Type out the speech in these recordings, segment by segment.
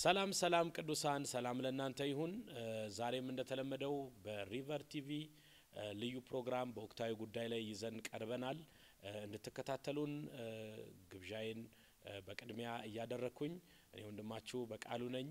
ሰላም ሰላም ቅዱሳን ሰላም ለእናንተ ይሁን። ዛሬም እንደተለመደው በሪቨር ቲቪ ልዩ ፕሮግራም በወቅታዊ ጉዳይ ላይ ይዘን ቀርበናል። እንድትከታተሉን ግብዣዬን በቅድሚያ እያደረግኩኝ እኔ ወንድማችሁ በቃሉ ነኝ።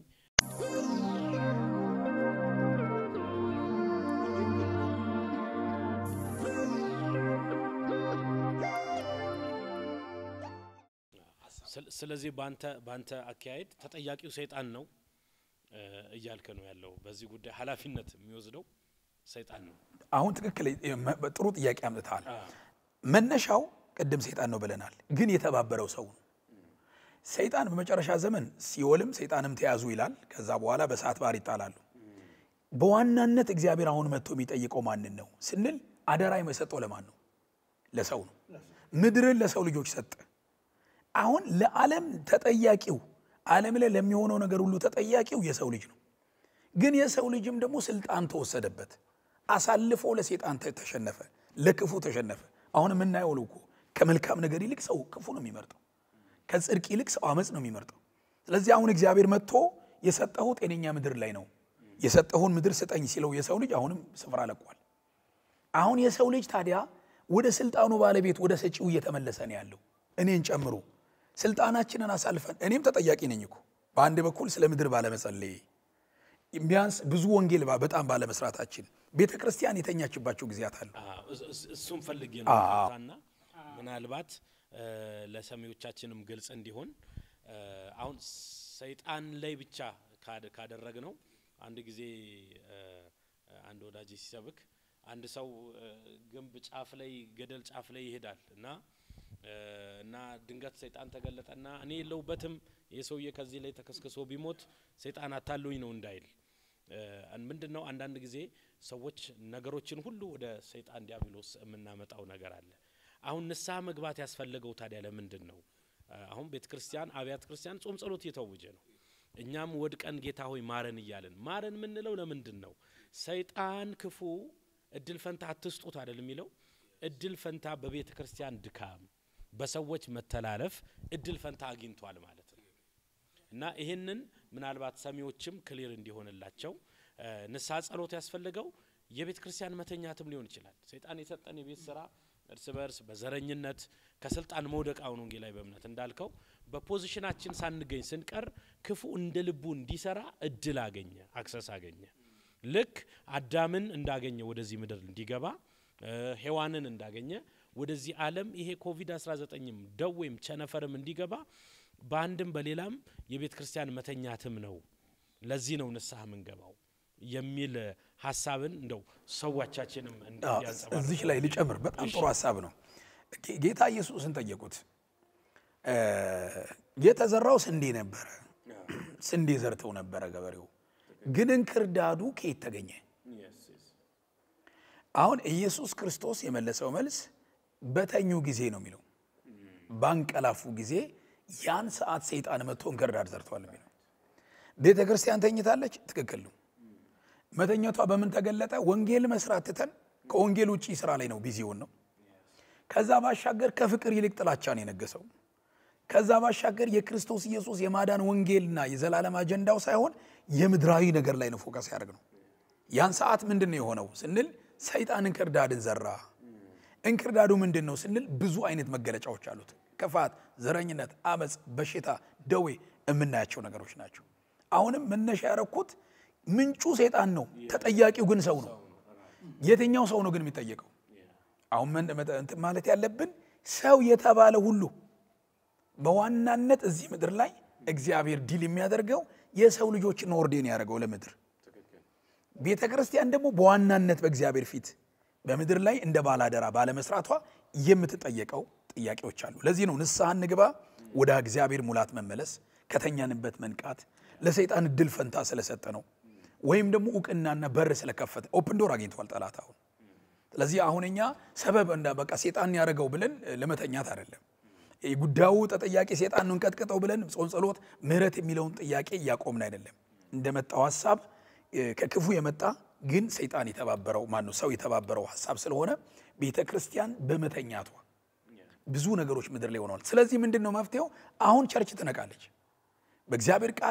ስለዚህ ባንተ ባንተ አካሄድ ተጠያቂው ሰይጣን ነው እያልከ ነው ያለው። በዚህ ጉዳይ ኃላፊነት የሚወስደው ሰይጣን ነው። አሁን ትክክል ጥሩ ጥያቄ አምጥተሃል። መነሻው ቅድም ሰይጣን ነው ብለናል፣ ግን የተባበረው ሰው ነው። ሰይጣን በመጨረሻ ዘመን ሲኦልም ሰይጣንም ተያዙ ይላል። ከዛ በኋላ በእሳት ባህር ይጣላሉ። በዋናነት እግዚአብሔር አሁን መጥቶ የሚጠይቀው ማንን ነው ስንል አደራ የሰጠው ለማን ነው? ለሰው ነው። ምድርን ለሰው ልጆች ሰጠ። አሁን ለዓለም ተጠያቂው ዓለም ላይ ለሚሆነው ነገር ሁሉ ተጠያቂው የሰው ልጅ ነው። ግን የሰው ልጅም ደግሞ ስልጣን ተወሰደበት፣ አሳልፎ ለሴጣን ተሸነፈ፣ ለክፉ ተሸነፈ። አሁን የምናየው እኮ ከመልካም ነገር ይልቅ ሰው ክፉ ነው የሚመርጠው፣ ከጽድቅ ይልቅ ሰው አመፅ ነው የሚመርጠው። ስለዚህ አሁን እግዚአብሔር መጥቶ የሰጠሁ ጤነኛ ምድር ላይ ነው፣ የሰጠሁን ምድር ስጠኝ ሲለው የሰው ልጅ አሁንም ስፍራ ለቋል። አሁን የሰው ልጅ ታዲያ ወደ ስልጣኑ ባለቤት ወደ ሰጪው እየተመለሰ ነው ያለው እኔን ጨምሮ ስልጣናችንን አሳልፈን እኔም ተጠያቂ ነኝ እኮ በአንድ በኩል ስለ ምድር ባለመጸለይ ቢያንስ ብዙ ወንጌል በጣም ባለመስራታችን ቤተ ክርስቲያን የተኛችባቸው ጊዜያት አሉ። እሱም ፈልጌ ነው ና ምናልባት ለሰሚዎቻችንም ግልጽ እንዲሆን አሁን ሰይጣን ላይ ብቻ ካደረግ ነው። አንድ ጊዜ አንድ ወዳጅ ሲሰብክ አንድ ሰው ግንብ ጫፍ ላይ ገደል ጫፍ ላይ ይሄዳል እና እና ድንገት ሰይጣን ተገለጠና እኔ የለውበትም ይህ ሰውዬ ከዚህ ላይ ተከስክሶ ቢሞት ሰይጣን አታሉኝ ነው እንዳይል ምንድን ነው አንዳንድ ጊዜ ሰዎች ነገሮችን ሁሉ ወደ ሰይጣን ዲያብሎስ የምናመጣው ነገር አለ። አሁን ንስሐ መግባት ያስፈለገው ታዲያ ለምንድን ነው? አሁን ቤተ ክርስቲያን አብያተ ክርስቲያን ጾም ጸሎት እየተወጀ ነው። እኛም ወድቀን ጌታ ሆይ ማረን እያለን ማረን የምንለው ለምንድን ነው? ሰይጣን ክፉ እድል ፈንታ አትስጡት አይደል የሚለው እድል ፈንታ በቤተ ክርስቲያን ድካም በሰዎች መተላለፍ እድል ፈንታ አግኝቷል ማለት ነው። እና ይህንን ምናልባት ሰሚዎችም ክሊር እንዲሆንላቸው ንስሐ ጸሎት ያስፈልገው የቤተ ክርስቲያን መተኛትም ሊሆን ይችላል። ሰይጣን የሰጠን የቤት ስራ እርስ በርስ በዘረኝነት ከስልጣን መውደቅ አሁን ወንጌላዊ በእምነት እንዳልከው በፖዚሽናችን ሳንገኝ ስንቀር ክፉ እንደ ልቡ እንዲሰራ እድል አገኘ፣ አክሰስ አገኘ። ልክ አዳምን እንዳገኘ ወደዚህ ምድር እንዲገባ ሔዋንን እንዳገኘ ወደዚህ ዓለም ይሄ ኮቪድ-19ም ደዌም ቸነፈርም እንዲገባ በአንድም በሌላም የቤተ ክርስቲያን መተኛትም ነው። ለዚህ ነው ንስሐ ምንገባው የሚል ሀሳብን እንደው ሰዎቻችንም እዚች ላይ ልጨምር። በጣም ጥሩ ሀሳብ ነው። ጌታ ኢየሱስን ጠየቁት። የተዘራው ስንዴ ነበረ፣ ስንዴ ዘርተው ነበረ ገበሬው፣ ግን እንክርዳዱ ከየት ተገኘ? አሁን ኢየሱስ ክርስቶስ የመለሰው መልስ በተኙ ጊዜ ነው የሚለው። ባንቀላፉ ጊዜ ያን ሰዓት ሰይጣን መጥቶ እንክርዳድ ዘርቷል የሚለው። ቤተ ክርስቲያን ተኝታለች፣ ትክክል ነው። መተኛቷ በምን ተገለጠ? ወንጌል መስራት ትተን ከወንጌል ውጭ ስራ ላይ ነው ቢዚውን ነው። ከዛ ባሻገር ከፍቅር ይልቅ ጥላቻን የነገሰው። ከዛ ባሻገር የክርስቶስ ኢየሱስ የማዳን ወንጌልና የዘላለም አጀንዳው ሳይሆን የምድራዊ ነገር ላይ ነው ፎከስ ያደርግ ነው። ያን ሰዓት ምንድን ነው የሆነው ስንል ሰይጣን እንክርዳድን ዘራ። እንክርዳዱ ምንድን ነው ስንል ብዙ አይነት መገለጫዎች አሉት። ክፋት፣ ዘረኝነት፣ አመፅ፣ በሽታ፣ ደዌ የምናያቸው ነገሮች ናቸው። አሁንም መነሻ ያረኩት ምንጩ ሰይጣን ነው፣ ተጠያቂው ግን ሰው ነው። የትኛው ሰው ነው ግን የሚጠየቀው? አሁን እንትን ማለት ያለብን ሰው የተባለ ሁሉ በዋናነት እዚህ ምድር ላይ እግዚአብሔር ዲል የሚያደርገው የሰው ልጆችን ኦርዴን ያደርገው ለምድር ቤተ ክርስቲያን ደግሞ በዋናነት በእግዚአብሔር ፊት በምድር ላይ እንደ ባላደራ ባለመስራቷ የምትጠየቀው ጥያቄዎች አሉ። ለዚህ ነው ንስሐ እንግባ፣ ወደ እግዚአብሔር ሙላት መመለስ፣ ከተኛንበት መንቃት፣ ለሰይጣን እድል ፈንታ ስለሰጠ ነው። ወይም ደግሞ እውቅናና በር ስለከፈተ ኦፕን ዶር አግኝተዋል ጠላት አሁን። ስለዚህ አሁን እኛ ሰበብ እንዳ በቃ ሴጣን ያደረገው ብለን ለመተኛት አይደለም። ጉዳዩ ተጠያቂ ሴጣን ነው እንቀጥቅጠው ብለን ጾም ጸሎት፣ ምህረት የሚለውን ጥያቄ እያቆምን አይደለም። እንደመጣው ሀሳብ ከክፉ የመጣ ግን ሰይጣን የተባበረው ማነው ሰው የተባበረው ሀሳብ ስለሆነ ቤተ ክርስቲያን በመተኛቷ ብዙ ነገሮች ምድር ላይ ሆነዋል። ስለዚህ ምንድን ነው መፍትሄው? አሁን ቸርች ትነቃለች። በእግዚአብሔር ቃል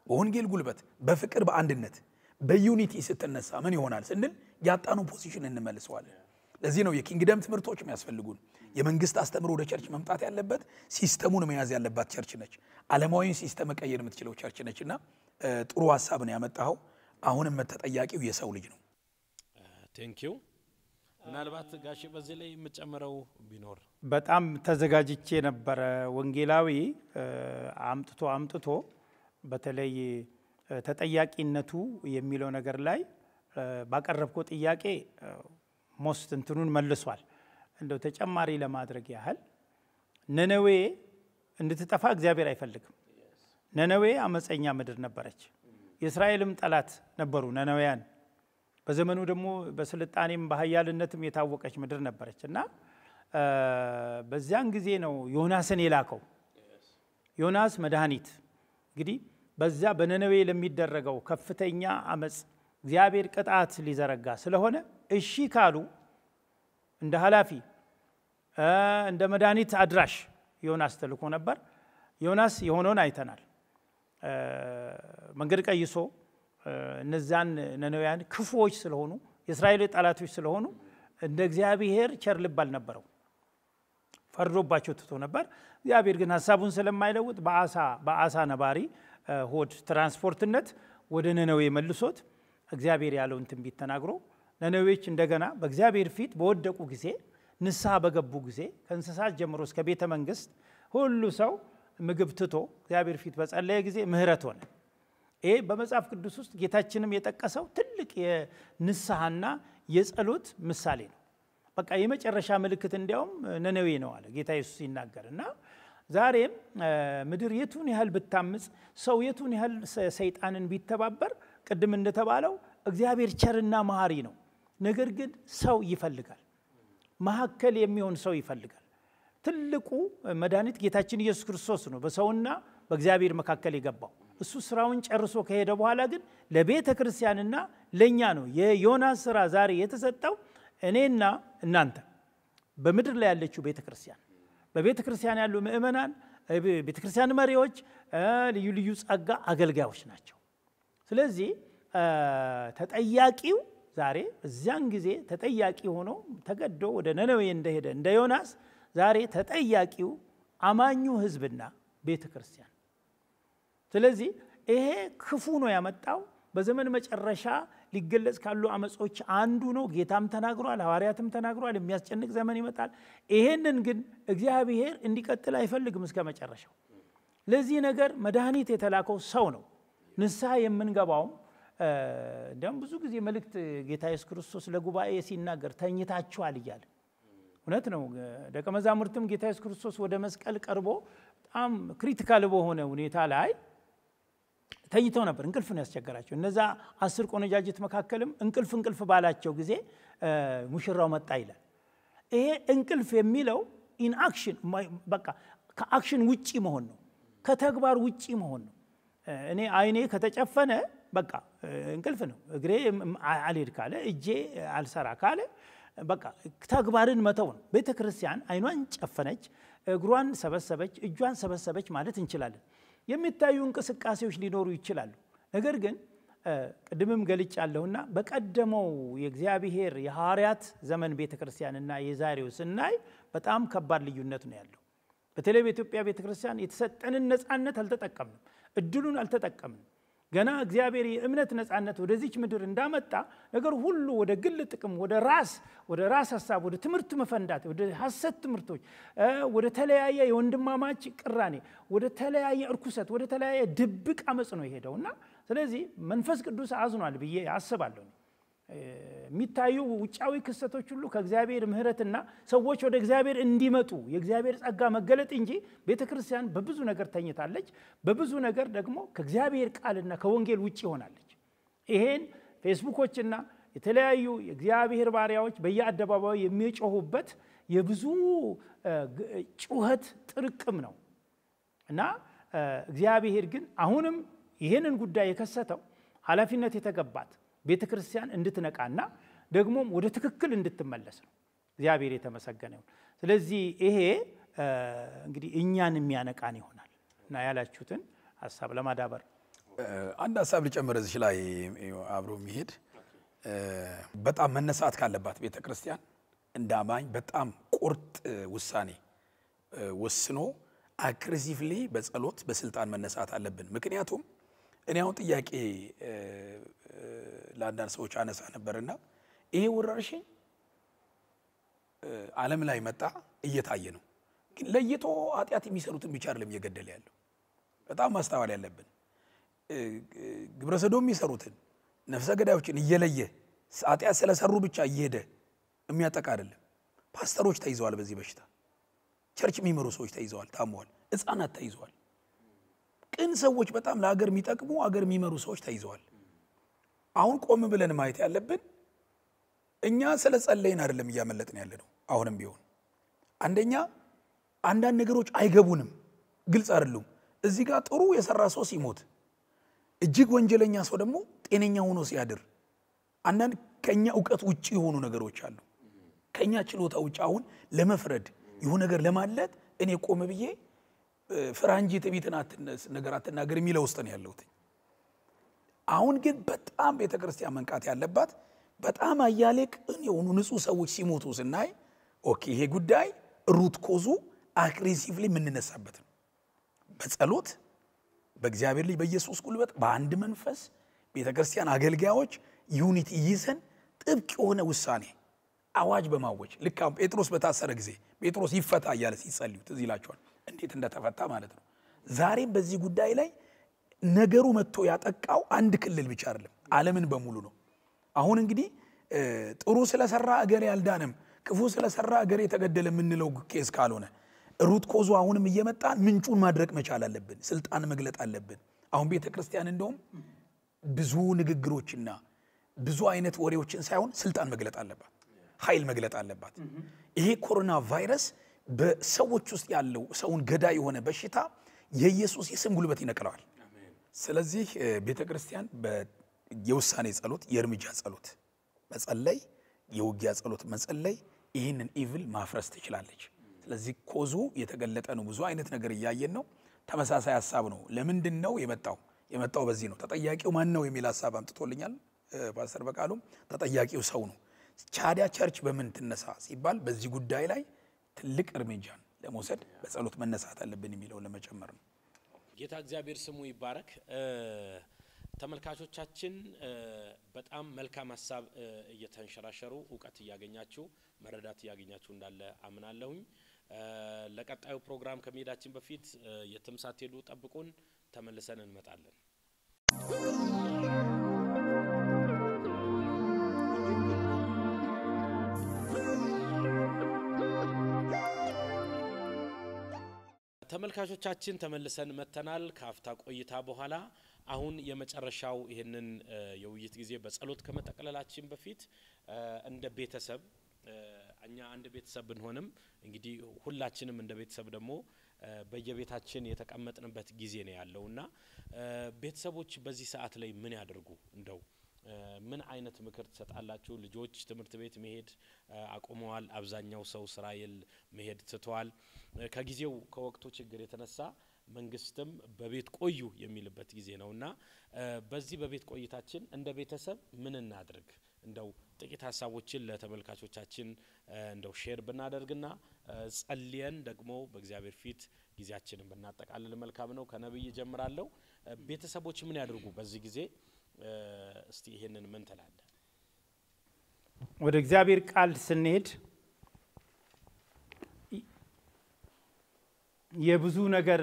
በወንጌል ጉልበት፣ በፍቅር፣ በአንድነት በዩኒቲ ስትነሳ ምን ይሆናል ስንል ያጣኑ ፖዚሽን እንመልሰዋለን። ለዚህ ነው የኪንግደም ትምህርቶች የሚያስፈልጉን። የመንግስት አስተምሮ ወደ ቸርች መምጣት ያለበት ሲስተሙን መያዝ ያለባት ቸርች ነች። ዓለማዊን ሲስተም መቀየር የምትችለው ቸርች ነች እና ጥሩ ሀሳብ ነው ያመጣኸው። አሁንም ተጠያቂው የሰው ልጅ ነው። ቴንኪው። ምናልባት ጋሽ በዚህ ላይ የምጨምረው ቢኖር በጣም ተዘጋጅቼ ነበረ። ወንጌላዊ አምጥቶ አምጥቶ በተለይ ተጠያቂነቱ የሚለው ነገር ላይ ባቀረብከው ጥያቄ ሞስት እንትኑን መልሷል። እንደው ተጨማሪ ለማድረግ ያህል ነነዌ እንድትጠፋ እግዚአብሔር አይፈልግም። ነነዌ አመፀኛ ምድር ነበረች። የእስራኤልም ጠላት ነበሩ ነነዌያን። በዘመኑ ደግሞ በስልጣኔም በሀያልነትም የታወቀች ምድር ነበረች እና በዚያን ጊዜ ነው ዮናስን የላከው። ዮናስ መድኃኒት እንግዲህ በዚያ በነነዌ ለሚደረገው ከፍተኛ አመፅ እግዚአብሔር ቅጣት ሊዘረጋ ስለሆነ እሺ ካሉ እንደ ኃላፊ እንደ መድኃኒት አድራሽ ዮናስ ተልኮ ነበር። ዮናስ የሆነውን አይተናል። መንገድ ቀይሶ እነዛን ነነውያን ክፉዎች ስለሆኑ የእስራኤል ጠላቶች ስለሆኑ እንደ እግዚአብሔር ቸር ልብ አልነበረው፣ ፈርዶባቸው ትቶ ነበር። እግዚአብሔር ግን ሀሳቡን ስለማይለውጥ በአሳ በአሳ ነባሪ ሆድ ትራንስፖርትነት ወደ ነነዌ መልሶት እግዚአብሔር ያለውን ትንቢት ተናግሮ ነነዌዎች እንደገና በእግዚአብሔር ፊት በወደቁ ጊዜ ንስሐ በገቡ ጊዜ ከእንስሳት ጀምሮ እስከ ቤተ መንግስት ሁሉ ሰው ምግብ ትቶ እግዚአብሔር ፊት በጸለየ ጊዜ ምሕረት ሆነ። ይሄ በመጽሐፍ ቅዱስ ውስጥ ጌታችንም የጠቀሰው ትልቅ የንስሐና የጸሎት ምሳሌ ነው። በቃ የመጨረሻ ምልክት እንዲያውም ነነዌ ነው አለ ጌታ ኢየሱስ ሲናገር እና ዛሬም ምድር የቱን ያህል ብታምፅ፣ ሰው የቱን ያህል ሰይጣንን ቢተባበር፣ ቅድም እንደተባለው እግዚአብሔር ቸርና መሐሪ ነው። ነገር ግን ሰው ይፈልጋል፣ መካከል የሚሆን ሰው ይፈልጋል። ትልቁ መድኃኒት ጌታችን ኢየሱስ ክርስቶስ ነው በሰውና በእግዚአብሔር መካከል የገባው። እሱ ስራውን ጨርሶ ከሄደ በኋላ ግን ለቤተ ክርስቲያንና ለእኛ ነው የዮናስ ስራ ዛሬ የተሰጠው። እኔና እናንተ በምድር ላይ ያለችው ቤተ ክርስቲያን፣ በቤተ ክርስቲያን ያሉ ምእመናን፣ ቤተ ክርስቲያን መሪዎች፣ ልዩ ልዩ ጸጋ አገልጋዮች ናቸው። ስለዚህ ተጠያቂው ዛሬ በዚያን ጊዜ ተጠያቂ ሆኖ ተገዶ ወደ ነነዌ እንደሄደ እንደ ዮናስ ዛሬ ተጠያቂው አማኙ ሕዝብና ቤተ ክርስቲያን። ስለዚህ ይሄ ክፉ ነው ያመጣው። በዘመን መጨረሻ ሊገለጽ ካሉ አመጾች አንዱ ነው። ጌታም ተናግሯል፣ ሐዋርያትም ተናግሯል። የሚያስጨንቅ ዘመን ይመጣል። ይሄንን ግን እግዚአብሔር እንዲቀጥል አይፈልግም እስከ መጨረሻው። ለዚህ ነገር መድኃኒት የተላከው ሰው ነው። ንስሐ የምንገባውም እንዲያውም ብዙ ጊዜ መልእክት ጌታ ኢየሱስ ክርስቶስ ለጉባኤ ሲናገር ተኝታችኋል እያለ እውነት ነው። ደቀ መዛሙርትም ጌታ ኢየሱስ ክርስቶስ ወደ መስቀል ቀርቦ በጣም ክሪቲካል በሆነ ሁኔታ ላይ ተኝተው ነበር። እንቅልፍ ነው ያስቸገራቸው። እነዛ አስር ቆነጃጅት መካከልም እንቅልፍ እንቅልፍ ባላቸው ጊዜ ሙሽራው መጣ ይላል። ይሄ እንቅልፍ የሚለው ኢንአክሽን በቃ ከአክሽን ውጪ መሆን ነው፣ ከተግባር ውጪ መሆን ነው። እኔ አይኔ ከተጨፈነ በቃ እንቅልፍ ነው። እግሬ አልሄድ ካለ እጄ አልሰራ ካለ በቃ ተግባርን መተው ነው። ቤተ ክርስቲያን አይኗን ጨፈነች፣ እግሯን ሰበሰበች፣ እጇን ሰበሰበች ማለት እንችላለን። የሚታዩ እንቅስቃሴዎች ሊኖሩ ይችላሉ። ነገር ግን ቅድምም ገልጫለሁና በቀደመው የእግዚአብሔር የሐዋርያት ዘመን ቤተ ክርስቲያንና የዛሬው ስናይ በጣም ከባድ ልዩነት ነው ያለው። በተለይ በኢትዮጵያ ቤተ ክርስቲያን የተሰጠንን ነፃነት አልተጠቀምንም፣ እድሉን አልተጠቀምንም። ገና እግዚአብሔር የእምነት ነፃነት ወደዚች ምድር እንዳመጣ ነገር ሁሉ ወደ ግል ጥቅም፣ ወደ ራስ ወደ ራስ ሀሳብ፣ ወደ ትምህርት መፈንዳት፣ ወደ ሐሰት ትምህርቶች፣ ወደ ተለያየ የወንድማማች ቅራኔ፣ ወደ ተለያየ እርኩሰት፣ ወደ ተለያየ ድብቅ አመፅ ነው የሄደው እና ስለዚህ መንፈስ ቅዱስ አዝኗል ብዬ አስባለሁ። የሚታዩ ውጫዊ ክስተቶች ሁሉ ከእግዚአብሔር ምሕረትና ሰዎች ወደ እግዚአብሔር እንዲመጡ የእግዚአብሔር ጸጋ መገለጥ እንጂ ቤተ ክርስቲያን በብዙ ነገር ተኝታለች። በብዙ ነገር ደግሞ ከእግዚአብሔር ቃልና ከወንጌል ውጭ ሆናለች። ይሄን ፌስቡኮችና የተለያዩ የእግዚአብሔር ባሪያዎች በየአደባባዩ የሚጮሁበት የብዙ ጩኸት ጥርቅም ነው እና እግዚአብሔር ግን አሁንም ይህንን ጉዳይ የከሰተው ኃላፊነት የተገባት ቤተ ክርስቲያን እንድትነቃና ደግሞም ወደ ትክክል እንድትመለስ ነው። እግዚአብሔር የተመሰገነ ይሁን። ስለዚህ ይሄ እንግዲህ እኛን የሚያነቃን ይሆናል እና ያላችሁትን ሀሳብ ለማዳበር አንድ ሀሳብ ልጨምር እዚህ ላይ አብሮ የሚሄድ በጣም መነሳት ካለባት ቤተ ክርስቲያን እንደ አማኝ በጣም ቁርጥ ውሳኔ ወስኖ አግሬሲቭሊ በጸሎት በስልጣን መነሳት አለብን። ምክንያቱም እኔ አሁን ጥያቄ ለአንዳንድ ሰዎች አነሳ ነበርና ይሄ ወረርሽኝ ዓለም ላይ መጣ እየታየ ነው። ግን ለይቶ ኃጢአት የሚሰሩትን ብቻ አይደለም እየገደለ ያለው። በጣም ማስተዋል ያለብን ግብረ ሰዶም የሚሰሩትን ነፍሰ ገዳዮችን እየለየ ኃጢአት ስለሰሩ ብቻ እየሄደ የሚያጠቃ አይደለም። ፓስተሮች ተይዘዋል በዚህ በሽታ። ቸርች የሚመሩ ሰዎች ተይዘዋል፣ ታመዋል። ሕፃናት ተይዘዋል። ቅን ሰዎች በጣም ለሀገር የሚጠቅሙ ሀገር የሚመሩ ሰዎች ተይዘዋል። አሁን ቆም ብለን ማየት ያለብን እኛ ስለ ጸለይን አይደለም እያመለጥን ያለ ነው። አሁንም ቢሆን አንደኛ አንዳንድ ነገሮች አይገቡንም፣ ግልጽ አይደሉም። እዚህ ጋር ጥሩ የሰራ ሰው ሲሞት እጅግ ወንጀለኛ ሰው ደግሞ ጤነኛ ሆኖ ሲያድር አንዳንድ ከኛ እውቀት ውጭ የሆኑ ነገሮች አሉ። ከኛ ችሎታ ውጭ አሁን ለመፍረድ ይሁን ነገር ለማለት እኔ ቆም ብዬ ፍራ እንጂ ትዕቢትን ነገር አትናገር የሚለው ውስጥ ነው ያለሁት። አሁን ግን በጣም ቤተ ክርስቲያን መንቃት ያለባት በጣም አያሌ ቅን የሆኑ ንጹህ ሰዎች ሲሞቱ ስናይ ኦኬ ይሄ ጉዳይ ሩት ኮዙ አግሬሲቭሊ የምንነሳበት ነው። በጸሎት በእግዚአብሔር ልጅ በኢየሱስ ጉልበት በአንድ መንፈስ ቤተ ክርስቲያን አገልጋዮች ዩኒቲ ይዘን ጥብቅ የሆነ ውሳኔ አዋጅ በማወጅ ልክ አሁን ጴጥሮስ በታሰረ ጊዜ ጴጥሮስ ይፈታ እያለ ሲጸልዩ ትዝ ይላቸዋል፣ እንዴት እንደተፈታ ማለት ነው። ዛሬም በዚህ ጉዳይ ላይ ነገሩ መጥቶ ያጠቃው አንድ ክልል ብቻ አይደለም፣ ዓለምን በሙሉ ነው። አሁን እንግዲህ ጥሩ ስለሰራ እገሌ ያልዳንም ክፉ ስለሰራ እገሌ የተገደለ የምንለው ኬስ ካልሆነ ሩት ኮዙ አሁንም እየመጣን ምንጩን ማድረቅ መቻል አለብን። ስልጣን መግለጥ አለብን። አሁን ቤተ ክርስቲያን እንደውም ብዙ ንግግሮችና ብዙ አይነት ወሬዎችን ሳይሆን ስልጣን መግለጥ አለባት፣ ኃይል መግለጥ አለባት። ይሄ ኮሮና ቫይረስ በሰዎች ውስጥ ያለው ሰውን ገዳይ የሆነ በሽታ የኢየሱስ የስም ጉልበት ይነቅለዋል። ስለዚህ ቤተ ክርስቲያን የውሳኔ ጸሎት፣ የእርምጃ ጸሎት መጸለይ፣ የውጊያ ጸሎት መጸለይ ይህንን ኢቭል ማፍረስ ትችላለች። ስለዚህ ኮዙ የተገለጠ ነው። ብዙ አይነት ነገር እያየን ነው። ተመሳሳይ ሀሳብ ነው። ለምንድን ነው የመጣው? የመጣው በዚህ ነው። ተጠያቂው ማን ነው የሚል ሀሳብ አምጥቶልኛል ፓስተር በቃሉም። ተጠያቂው ሰው ነው። ቻዲያ ቸርች በምን ትነሳ ሲባል በዚህ ጉዳይ ላይ ትልቅ እርምጃን ለመውሰድ በጸሎት መነሳት አለብን የሚለውን ለመጨመር ነው። ጌታ እግዚአብሔር ስሙ ይባረክ። ተመልካቾቻችን በጣም መልካም ሀሳብ እየተንሸራሸሩ እውቀት እያገኛችሁ መረዳት እያገኛችሁ እንዳለ አምናለሁኝ። ለቀጣዩ ፕሮግራም ከመሄዳችን በፊት የትም ሳትሄዱ ጠብቁን፣ ተመልሰን እንመጣለን። ተመልካቾቻችን ተመልሰን መጥተናል ከአፍታ ቆይታ በኋላ። አሁን የመጨረሻው ይህንን የውይይት ጊዜ በጸሎት ከመጠቅለላችን በፊት እንደ ቤተሰብ እኛ አንድ ቤተሰብ ብንሆንም እንግዲህ ሁላችንም እንደ ቤተሰብ ደግሞ በየቤታችን የተቀመጥንበት ጊዜ ነው ያለው እና ቤተሰቦች በዚህ ሰዓት ላይ ምን ያደርጉ እንደው ምን አይነት ምክር ትሰጣላችሁ? ልጆች ትምህርት ቤት መሄድ አቁመዋል። አብዛኛው ሰው ስራ የል መሄድ ትተዋል። ከጊዜው ከወቅቱ ችግር የተነሳ መንግስትም በቤት ቆዩ የሚልበት ጊዜ ነው እና በዚህ በቤት ቆይታችን እንደ ቤተሰብ ምን እናድርግ? እንደው ጥቂት ሀሳቦችን ለተመልካቾቻችን እንደው ሼር ብናደርግና ጸልየን ደግሞ በእግዚአብሔር ፊት ጊዜያችንን ብናጠቃልል መልካም ነው። ከነብይ ጀምራለሁ። ቤተሰቦች ምን ያድርጉ በዚህ ጊዜ? እስቲ ይሄንን ምን ትላለህ? ወደ እግዚአብሔር ቃል ስንሄድ የብዙ ነገር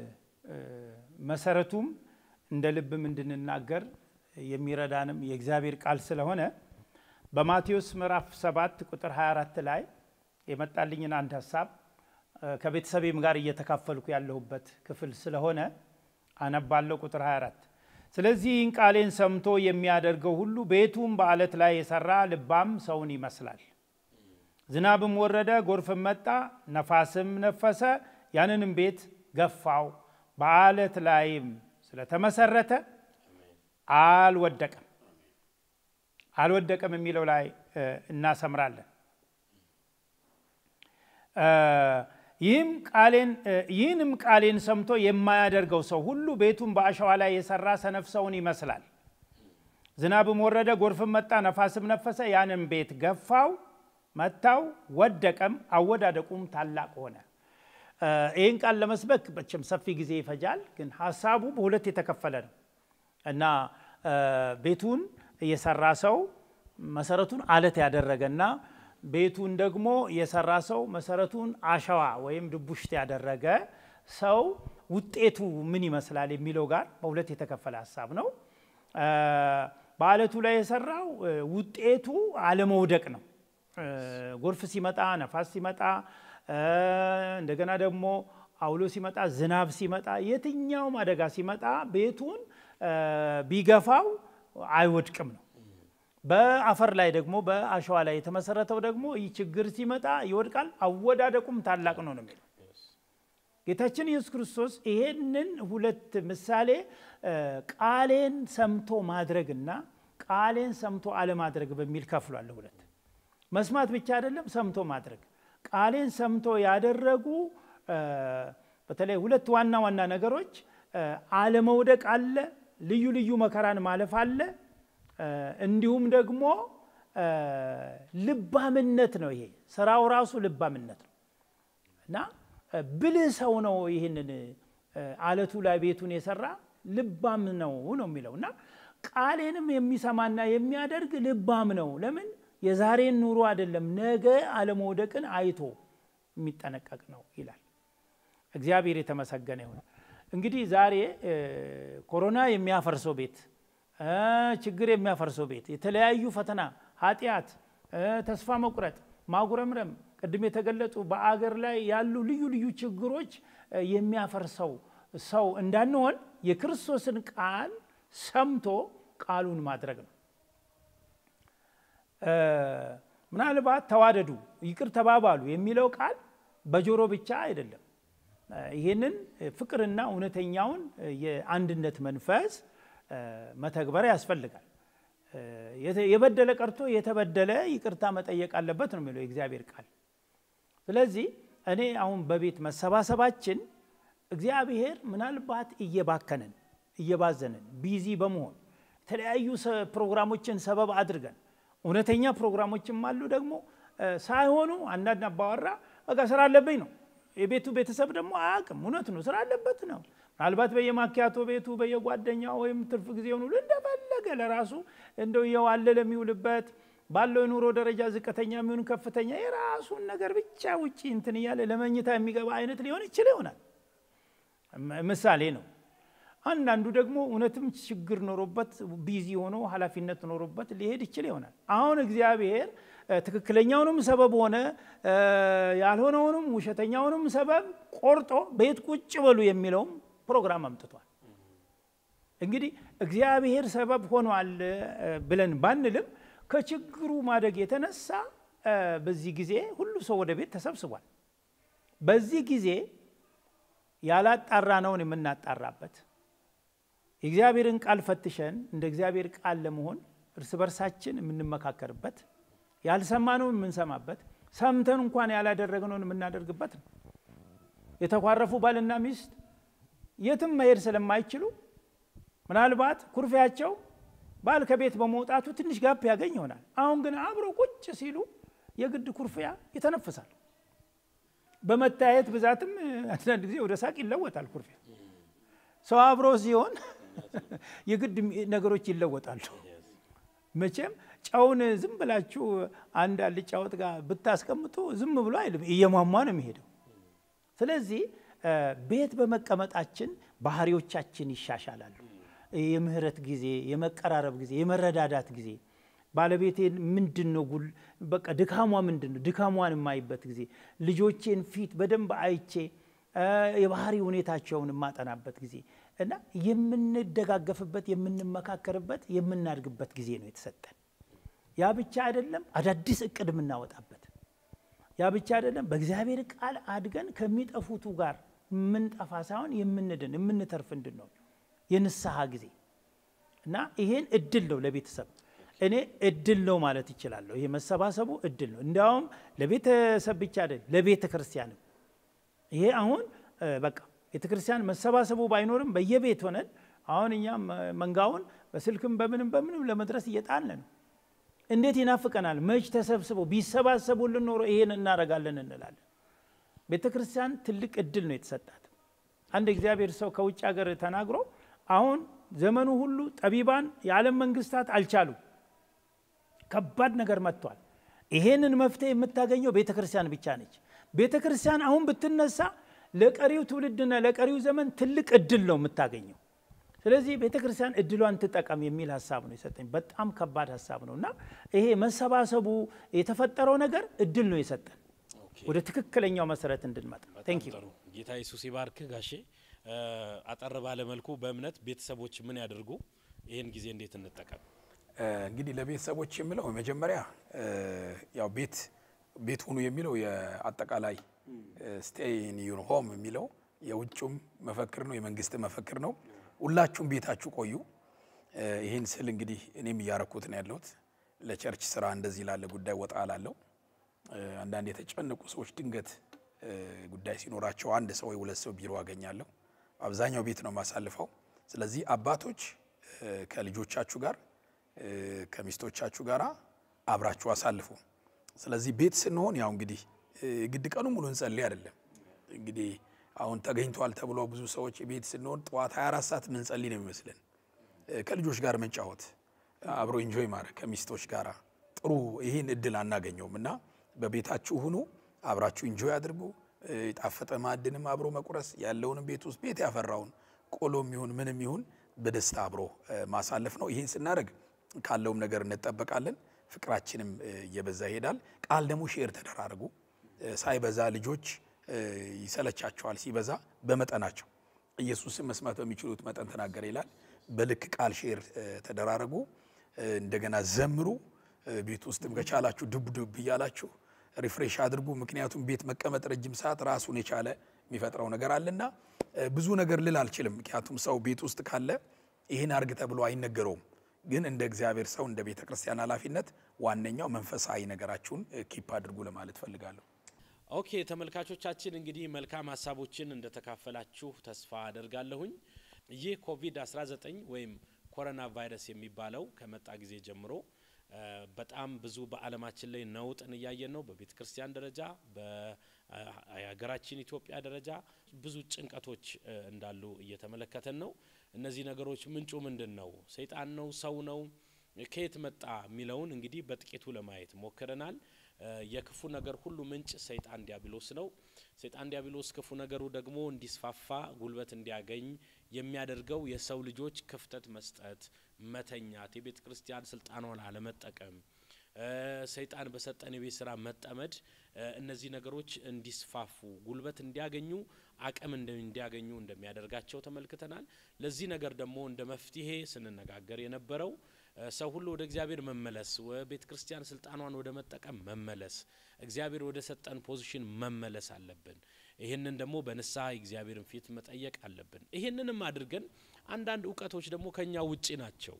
መሰረቱም እንደ ልብም እንድንናገር የሚረዳንም የእግዚአብሔር ቃል ስለሆነ በማቴዎስ ምዕራፍ 7 ቁጥር 24 ላይ የመጣልኝን አንድ ሀሳብ ከቤተሰቤም ጋር እየተካፈልኩ ያለሁበት ክፍል ስለሆነ አነባለሁ። ቁጥር 24 ስለዚህ ይህን ቃሌን ሰምቶ የሚያደርገው ሁሉ ቤቱም በአለት ላይ የሰራ ልባም ሰውን ይመስላል። ዝናብም ወረደ፣ ጎርፍም መጣ፣ ነፋስም ነፈሰ፣ ያንንም ቤት ገፋው፣ በአለት ላይም ስለተመሰረተ አልወደቀም። አልወደቀም የሚለው ላይ እናሰምራለን። ይህም ቃሌን ይህንም ቃሌን ሰምቶ የማያደርገው ሰው ሁሉ ቤቱን በአሸዋ ላይ የሰራ ሰነፍ ሰውን ይመስላል። ዝናብም ወረደ፣ ጎርፍም መጣ፣ ነፋስም ነፈሰ፣ ያንም ቤት ገፋው፣ መታው፣ ወደቀም፣ አወዳደቁም ታላቅ ሆነ። ይህን ቃል ለመስበክ መቼም ሰፊ ጊዜ ይፈጃል፣ ግን ሀሳቡ በሁለት የተከፈለ ነው እና ቤቱን የሰራ ሰው መሰረቱን አለት ያደረገና ቤቱን ደግሞ የሰራ ሰው መሰረቱን አሸዋ ወይም ድቡሽት ያደረገ ሰው ውጤቱ ምን ይመስላል የሚለው ጋር በሁለት የተከፈለ ሀሳብ ነው። በአለቱ ላይ የሰራው ውጤቱ አለመውደቅ ነው። ጎርፍ ሲመጣ፣ ነፋስ ሲመጣ፣ እንደገና ደግሞ አውሎ ሲመጣ፣ ዝናብ ሲመጣ፣ የትኛውም አደጋ ሲመጣ ቤቱን ቢገፋው አይወድቅም ነው። በአፈር ላይ ደግሞ በአሸዋ ላይ የተመሰረተው ደግሞ ይህ ችግር ሲመጣ ይወድቃል፣ አወዳደቁም ታላቅ ነው ነው የሚለው ጌታችን ኢየሱስ ክርስቶስ ይሄንን ሁለት ምሳሌ ቃሌን ሰምቶ ማድረግና ቃሌን ሰምቶ አለማድረግ በሚል ከፍሏል። ሁለት መስማት ብቻ አይደለም፣ ሰምቶ ማድረግ። ቃሌን ሰምቶ ያደረጉ በተለይ ሁለት ዋና ዋና ነገሮች አለመውደቅ አለ፣ ልዩ ልዩ መከራን ማለፍ አለ። እንዲሁም ደግሞ ልባምነት ነው። ይሄ ስራው ራሱ ልባምነት ነው እና ብልህ ሰው ነው ይህንን አለቱ ላይ ቤቱን የሰራ ልባም ነው ነው የሚለው እና ቃሌንም የሚሰማና የሚያደርግ ልባም ነው። ለምን የዛሬን ኑሮ አይደለም ነገ አለመውደቅን አይቶ የሚጠነቀቅ ነው ይላል። እግዚአብሔር የተመሰገነ ይሁን። እንግዲህ ዛሬ ኮሮና የሚያፈርሰው ቤት ችግር የሚያፈርሰው ቤት የተለያዩ ፈተና፣ ኃጢአት፣ ተስፋ መቁረጥ፣ ማጉረምረም ቅድም የተገለጹ በአገር ላይ ያሉ ልዩ ልዩ ችግሮች የሚያፈርሰው ሰው እንዳንሆን የክርስቶስን ቃል ሰምቶ ቃሉን ማድረግ ነው። ምናልባት ተዋደዱ፣ ይቅር ተባባሉ የሚለው ቃል በጆሮ ብቻ አይደለም። ይህንን ፍቅርና እውነተኛውን የአንድነት መንፈስ መተግበር ያስፈልጋል። የበደለ ቀርቶ የተበደለ ይቅርታ መጠየቅ አለበት ነው የሚለው የእግዚአብሔር ቃል። ስለዚህ እኔ አሁን በቤት መሰባሰባችን እግዚአብሔር ምናልባት እየባከንን እየባዘንን ቢዚ በመሆን የተለያዩ ፕሮግራሞችን ሰበብ አድርገን እውነተኛ ፕሮግራሞችም አሉ ደግሞ ሳይሆኑ አንዳንድ አባወራ በቃ ስራ አለብኝ ነው የቤቱ ቤተሰብ ደግሞ አያውቅም። እውነት ነው፣ ስራ አለበት ነው። ምናልባት በየማኪያቶ ቤቱ በየጓደኛው ወይም ትርፍ ጊዜውን ሁሉ እንደፈለገ ለራሱ እንደው እየዋለለ የሚውልበት ባለው የኑሮ ደረጃ ዝቅተኛ የሚሆን ከፍተኛ የራሱን ነገር ብቻ ውጭ እንትን እያለ ለመኝታ የሚገባ አይነት ሊሆን ይችል ይሆናል። ምሳሌ ነው። አንዳንዱ ደግሞ እውነትም ችግር ኖሮበት ቢዚ ሆኖ ኃላፊነት ኖሮበት ሊሄድ ይችል ይሆናል። አሁን እግዚአብሔር ትክክለኛውንም ሰበብ ሆነ ያልሆነውንም ውሸተኛውንም ሰበብ ቆርጦ ቤት ቁጭ በሉ የሚለውም ፕሮግራም አምጥቷል። እንግዲህ እግዚአብሔር ሰበብ ሆኗል ብለን ባንልም ከችግሩ ማደግ የተነሳ በዚህ ጊዜ ሁሉ ሰው ወደ ቤት ተሰብስቧል። በዚህ ጊዜ ያላጣራነውን የምናጣራበት የእግዚአብሔርን ቃል ፈትሸን እንደ እግዚአብሔር ቃል ለመሆን እርስ በርሳችን የምንመካከርበት ያልሰማነውን የምንሰማበት ሰምተን እንኳን ያላደረግነውን የምናደርግበት ነው። የተኳረፉ ባልና ሚስት የትም መሄድ ስለማይችሉ ምናልባት ኩርፊያቸው ባል ከቤት በመውጣቱ ትንሽ ጋፕ ያገኝ ይሆናል። አሁን ግን አብሮ ቁጭ ሲሉ የግድ ኩርፊያ ይተነፍሳል። በመታየት ብዛትም አንዳንድ ጊዜ ወደ ሳቅ ይለወጣል። ኩርፊያ ሰው አብሮ ሲሆን የግድ ነገሮች ይለወጣሉ። መቼም ጨውን ዝም ብላችሁ አንድ አልጫ ወጥ ጋር ብታስቀምጡ ዝም ብሎ አይልም፣ እየሟሟ ነው የሚሄደው። ስለዚህ ቤት በመቀመጣችን ባህሪዎቻችን ይሻሻላሉ። የምህረት ጊዜ፣ የመቀራረብ ጊዜ፣ የመረዳዳት ጊዜ ባለቤቴን ምንድን ነው ጉል በቃ ድካሟ ምንድን ነው ድካሟን የማይበት ጊዜ ልጆቼን ፊት በደንብ አይቼ የባህሪ ሁኔታቸውን የማጠናበት ጊዜ እና የምንደጋገፍበት የምንመካከርበት የምናድግበት ጊዜ ነው የተሰጠን። ያ ብቻ አይደለም፣ አዳዲስ እቅድ የምናወጣበት ያ ብቻ አይደለም፣ በእግዚአብሔር ቃል አድገን ከሚጠፉቱ ጋር የምንጠፋ ሳይሆን የምንድን የምንተርፍ እንድንሆን የንስሐ ጊዜ እና ይሄን እድል ነው ለቤተሰብ እኔ እድል ነው ማለት ይችላለሁ። ይሄ መሰባሰቡ እድል ነው። እንዲያውም ለቤተሰብ ብቻ አይደል ለቤተ ክርስቲያንም ይሄ አሁን በቃ ቤተ ክርስቲያን መሰባሰቡ ባይኖርም በየቤት ሆነን አሁን እኛም መንጋውን በስልክም በምንም በምንም ለመድረስ እየጣልን ነው። እንዴት ይናፍቀናል! መች ተሰብስበው ቢሰባሰቡልን ኖሮ ይሄን እናደርጋለን እንላለን። ቤተ ክርስቲያን ትልቅ እድል ነው የተሰጣት። አንድ እግዚአብሔር ሰው ከውጭ ሀገር ተናግሮ አሁን ዘመኑ ሁሉ ጠቢባን የዓለም መንግስታት አልቻሉም፣ ከባድ ነገር መጥቷል። ይሄንን መፍትሄ የምታገኘው ቤተ ክርስቲያን ብቻ ነች። ቤተ ክርስቲያን አሁን ብትነሳ ለቀሪው ትውልድና ለቀሪው ዘመን ትልቅ እድል ነው የምታገኘው። ስለዚህ ቤተ ክርስቲያን እድሏን ትጠቀም የሚል ሀሳብ ነው የሰጠኝ። በጣም ከባድ ሀሳብ ነው እና ይሄ መሰባሰቡ የተፈጠረው ነገር እድል ነው የሰጠን ወደ ትክክለኛው መሰረት እንድንመጣ። ቴንክ ዩ ጥሩ ጌታ ኢየሱስ ይባርክ ጋሼ። አጠር ባለ መልኩ በእምነት ቤተሰቦች ምን ያደርጉ፣ ይህን ጊዜ እንዴት እንጠቀም? እንግዲህ ለቤተሰቦች የምለው መጀመሪያ ያው ቤት ቤት ሁኑ የሚለው የአጠቃላይ ስቴይ ኢን ዩር ሆም የሚለው የውጭም መፈክር ነው፣ የመንግስት መፈክር ነው። ሁላችሁም ቤታችሁ ቆዩ። ይህን ስል እንግዲህ እኔም እያረኩት ነው ያለሁት። ለቸርች ስራ እንደዚህ ላለ ጉዳይ ወጣ ላለው አንዳንድ የተጨነቁ ሰዎች ድንገት ጉዳይ ሲኖራቸው አንድ ሰው ወይ ሁለት ሰው ቢሮ አገኛለሁ። አብዛኛው ቤት ነው የማሳልፈው። ስለዚህ አባቶች ከልጆቻችሁ ጋር ከሚስቶቻችሁ ጋር አብራችሁ አሳልፉ። ስለዚህ ቤት ስንሆን ያው እንግዲህ ግድ ቀኑ ሙሉ እንጸልይ አይደለም። እንግዲህ አሁን ተገኝቷል ተብሎ ብዙ ሰዎች ቤት ስንሆን ጠዋት 24 ሰዓት ምንጸልይ ነው የሚመስለን። ከልጆች ጋር መጫወት፣ አብሮ ኢንጆይ ማድረግ ከሚስቶች ጋር ጥሩ ይህን እድል አናገኘውም እና በቤታችሁ ሁኑ፣ አብራችሁ ኢንጆይ አድርጉ። የጣፈጠ ማዕድንም አብሮ መቁረስ ያለውንም ቤት ውስጥ ቤት ያፈራውን ቆሎም ይሁን ምንም ይሁን በደስታ አብሮ ማሳለፍ ነው። ይህን ስናደርግ ካለውም ነገር እንጠበቃለን። ፍቅራችንም እየበዛ ይሄዳል። ቃል ደግሞ ሼር ተደራርጉ። ሳይበዛ ልጆች ይሰለቻቸዋል፣ ሲበዛ በመጠናቸው ኢየሱስን መስማት በሚችሉት መጠን ተናገረ ይላል። በልክ ቃል ሼር ተደራረጉ። እንደገና ዘምሩ። ቤት ውስጥም ከቻላችሁ ዱብ ዱብ እያላችሁ ሪፍሬሽ አድርጉ። ምክንያቱም ቤት መቀመጥ ረጅም ሰዓት ራሱን የቻለ የሚፈጥረው ነገር አለና ብዙ ነገር ልል አልችልም። ምክንያቱም ሰው ቤት ውስጥ ካለ ይህን አርግ ተብሎ አይነገረውም። ግን እንደ እግዚአብሔር ሰው እንደ ቤተ ክርስቲያን ኃላፊነት ዋነኛው መንፈሳዊ ነገራችሁን ኪፕ አድርጉ ለማለት ፈልጋለሁ። ኦኬ ተመልካቾቻችን እንግዲህ መልካም ሀሳቦችን እንደተካፈላችሁ ተስፋ አደርጋለሁኝ። ይህ ኮቪድ-19 ወይም ኮሮና ቫይረስ የሚባለው ከመጣ ጊዜ ጀምሮ በጣም ብዙ በዓለማችን ላይ ነውጥን እያየን ነው። በቤተ ክርስቲያን ደረጃ፣ በሀገራችን ኢትዮጵያ ደረጃ ብዙ ጭንቀቶች እንዳሉ እየተመለከተን ነው። እነዚህ ነገሮች ምንጩ ምንድን ነው? ሰይጣን ነው? ሰው ነው? ከየት መጣ የሚለውን እንግዲህ በጥቂቱ ለማየት ሞክረናል። የክፉ ነገር ሁሉ ምንጭ ሰይጣን ዲያብሎስ ነው። ሰይጣን ዲያብሎስ ክፉ ነገሩ ደግሞ እንዲስፋፋ ጉልበት እንዲያገኝ የሚያደርገው የሰው ልጆች ክፍተት መስጠት፣ መተኛት፣ የቤተ ክርስቲያን ስልጣኗን አለመጠቀም፣ ሰይጣን በሰጠን የቤት ስራ መጠመድ፣ እነዚህ ነገሮች እንዲስፋፉ ጉልበት እንዲያገኙ አቅም እንዲያገኙ እንደሚያደርጋቸው ተመልክተናል። ለዚህ ነገር ደግሞ እንደ መፍትሄ ስንነጋገር የነበረው ሰው ሁሉ ወደ እግዚአብሔር መመለስ፣ ቤተ ክርስቲያን ስልጣኗን ወደ መጠቀም መመለስ፣ እግዚአብሔር ወደ ሰጠን ፖዚሽን መመለስ አለብን። ይህንን ደግሞ በንስሐ እግዚአብሔርን ፊት መጠየቅ አለብን። ይህንንም አድርገን አንዳንድ እውቀቶች ደግሞ ከኛ ውጪ ናቸው።